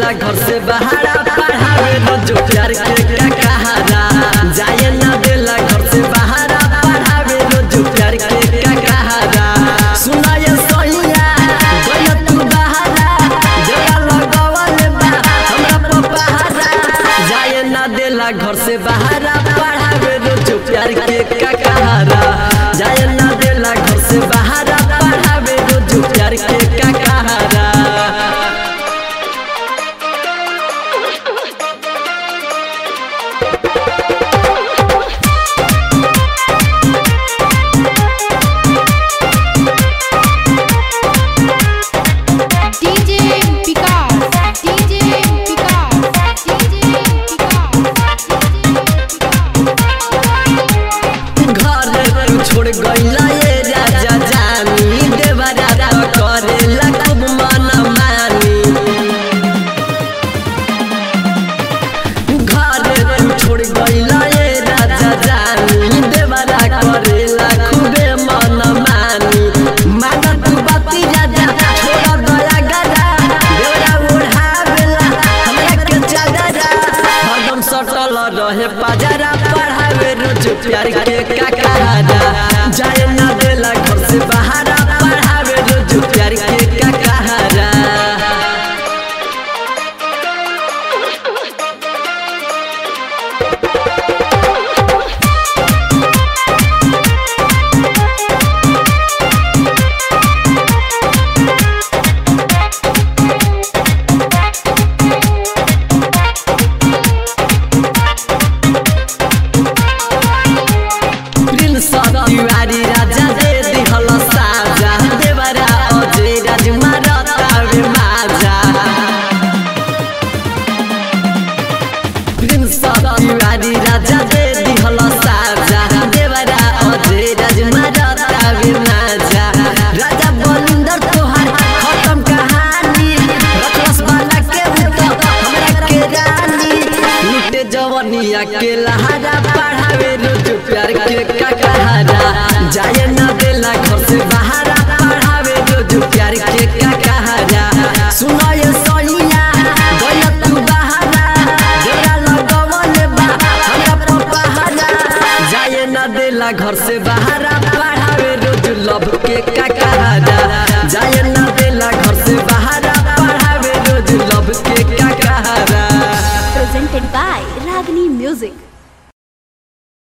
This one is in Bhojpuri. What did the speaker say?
देला घर से बहारा पढ़ावे रोज प्यार के का कहारा जाए ना देला घर से बहारा पढ़ावे रोज प्यार के का कहारा सुनाए सहिया गया तू बहारा देला लगवल बा हमरा पर पहारा जाए ना देला घर से बहारा पढ़ावे रोज प्यार के का कहारा जाए ना देला घर से बहारा पढ़ावे रोज प्यार के का कहारा DJ Vikas, DJ Vikas, DJ घर तू छोड़ गईला ये राजा जानी देवरा तो करेला खूब मन मानी घर तू छोड़ गईला ये राजा जानी देवरा करेला खूबे मन मानी माना तू बाती राजा छोड़ दया गदा देवरा उड़ावेला हमरा के चादरा हरदम सटल रहे पाजरा पढ़ावे रोज प्यार के का कहारा जाए ना देला घर से बहारा पढ़ावे रोज प्यार के का कहारा प्रिंस तिवारी राजा दे दिहल साजा देवरा अजय राजकुमार तावे माजा प्रिंस तिवारी राजा दे दिहल साजा देवरा अजय राजकुमार तावे माजा राजा बलिंदर तोहार खत्म कहानी रखलस वाला के उत हमरा के रानी लुटे जवनिया के लहारा पढ़ावे रोज प्यार के का कहारा जाए ना देला घर से बहारा पढ़ावे रोज प्यार के का कहारा सुनाए सहिया गया तू बहारा देरा लगवल बा हमरा पर पहारा जाए ना देला घर से बहारा पढ़ावे रोज लव के का कहारा जाए ना देला घर से बहारा पढ़ावे रोज लव के का कहारा presented by Ragini Music.